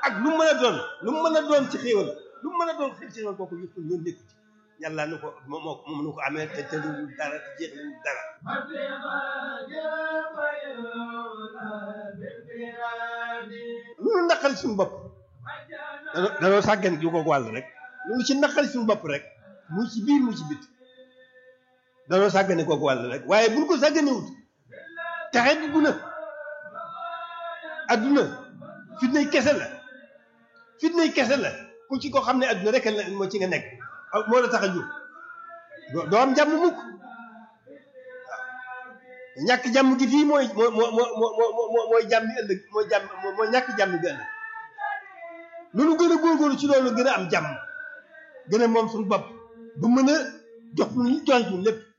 ak lu mu mën a doon lu mu mën a doon ci xéewal lu mu mën a doon xel ci xéewal kooku yëpp loolu nekku ci yàlla nu ko moo moo moom nu ko amee te tëluwul dara te jeexlewul dara loolu naqari suñu bopp danoo danoo sàggan ju ko wàll rek loolu ci naqari suñu bopp rek mu ci biir mu ci bit danoo sàggane kooku wàll rek waaye buñ ko sàgganewut taxe dugg na adduna fitnay kese la fitnay kese la ku ci ko xam ne adduna rek la moo ci nga nekk moo la tax a jóg doo doo am jàmm mukk waaw ñàkk jàmm gi fii mooy moo moo moo moo mooy jàmm bi ëllëg mooy jàmm mooy ñàkk jàmm gi ëllëg loolu gën a góorgóorlu ci loolu gën a am jàmm gën a moom suñu bopp ba mën a jox ñu jox ñu lépp